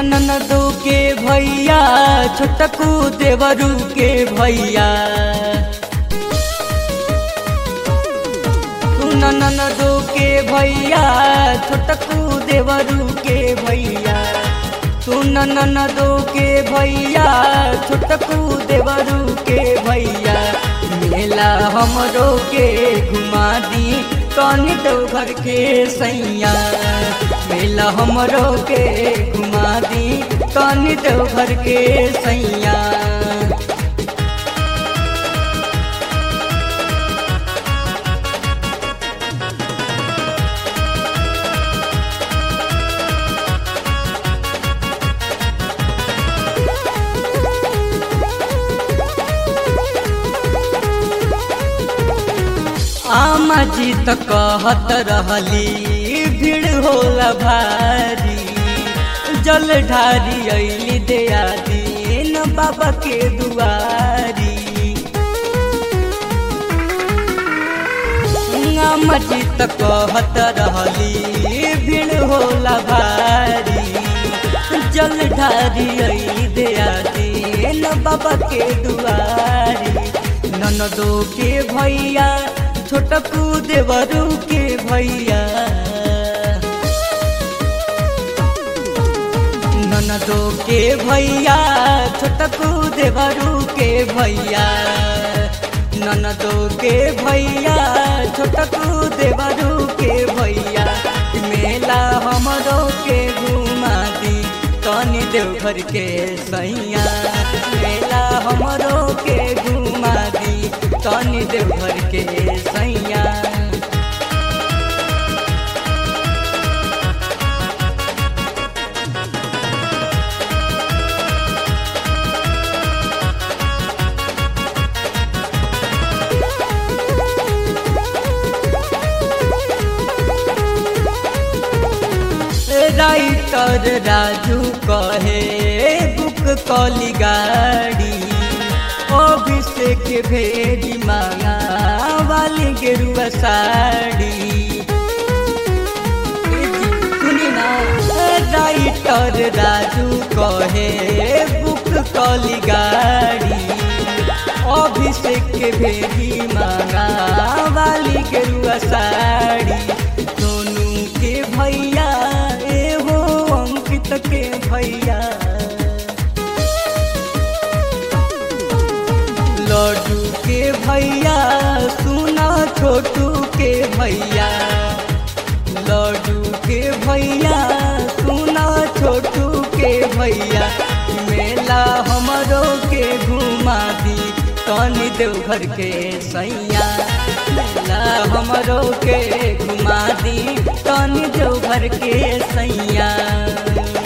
ननदो के भैया छोटकू देवरू के भैया सुन ननदो के भैया छोटकू देवरू के भैया सुन ननदो के भैया छोटकू देवरू के भैया मेला हमरो के घुमा दी कनी तो घर के सैया मेला हमरो के घुमा दी कनी तो घर के सैया आमा जी त कहत रहली भीड़ होला भारी जल ढारी अली दया दीन बाबा के दुआरी आमा जी त कहत रहली भीड़ होला भारी जल ढारी अली दया दीन बाबा के दुआरी ननदो के भैया छोटकू देवरू के भैया ननदो के भैया छोटकू देवरू के भैया ननदो के भैया छोटकू देवरू के भैया मेला हमरो के घुमा दी तनी देवघर के सैया मेला हमरो के घुमा दी तनी देवघर के सैया राइटर राजू कहे बुक कली गाड़ी अभिषेक भेड़ी मांगा वाली गेरुआ साड़ी सुनी ना राइटर राजू कहे बुक कली गाड़ी अभिषेक भेड़ी मांगा वाली गेरुआ साड़ी सोनू के भैया एहो अंकित के भैया लड्डू के भैया सुना छोटू के भैया लड्डू के भैया सुना छोटू के भैया मेला हमरो के घुमा दी तनी देवघर के सैया मेला हमरो के घुमा दी तनी देवघर के सैया